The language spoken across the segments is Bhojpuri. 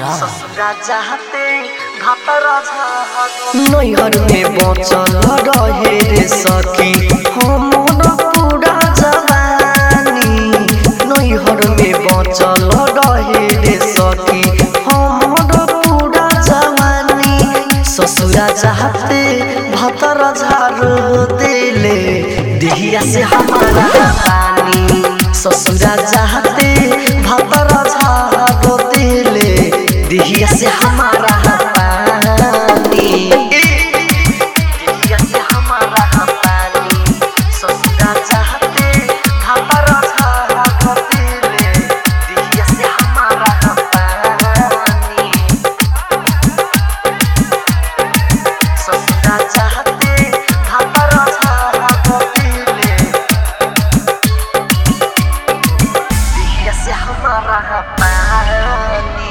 बुधरा नैहर में बचल रहे रे सखी हमर पूरा जवानी नैहर में बचल रहे रे सखी हमर पूरा जवानी ससुरा चाहते भतर झाड़ देले दिहिया से हमारा पानी ससुरा चाहते भतर झाड़ देले दिहिया से हमारा पानी दिहिया से हमारा पानी ससुरा चाहते भतर झाड़ देले दिहिया से हमारा पानी ससुरा चाहते भतर झाड़ देले दिहिया से हमारा पानी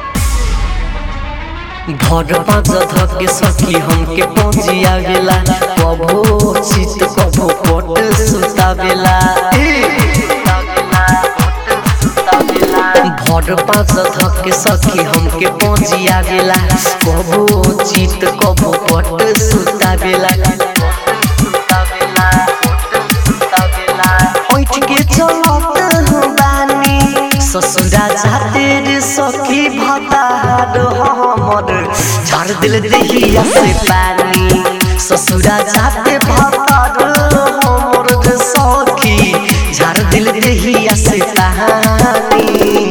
घर पाँच धके सखी हमके पहुँचिया गेला कबो चित कबो पट सुतावेला घर पाँच धके सखी हमके पहुँचिया गेला कबो चित कबो पट सुतावेला उठ के चलत बानी ससुरा जाते रे सखी भतार हमर झाड़ दिल देहिया से पानी ससुरा जाते भतार हमर रे सखी झाड़ दिल देहिया से पानी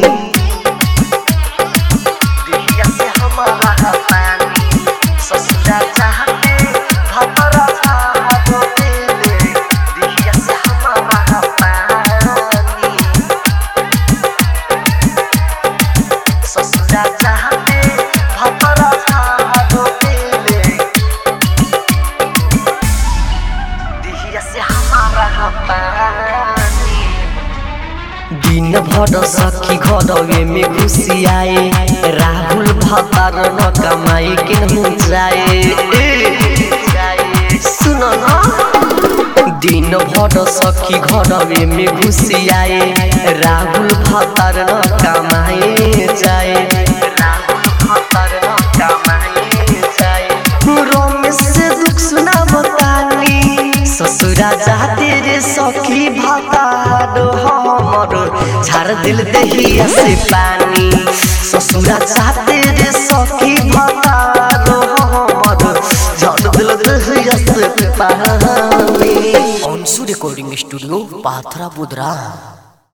देहिया से हमारा पानी ससुरा चाहते भतर झाड़ देले देहिया से हमारा पानी ससुरा चाहते भतर झाड़ देले देहिया से हमारा पानी दिन भर सखी घरवे में खुशी आए राहुल भतार न कमाई केनहु जाए सुन न दिन भर सखी घरवे में खुशी आए राहुल भतार न कमाए जाए राहुल भतार न कमाए जाए रमेश से दुख सुना बतानी ससुरा जाते रे सखी भतार हमर झाड़ दिल दहिया से पानी ससुरा जाते रे सखी भतार हमर झाड़ दिल दहिया से पानी अंशु रिकॉर्डिंग स्टूडियो पाथरा बुधरा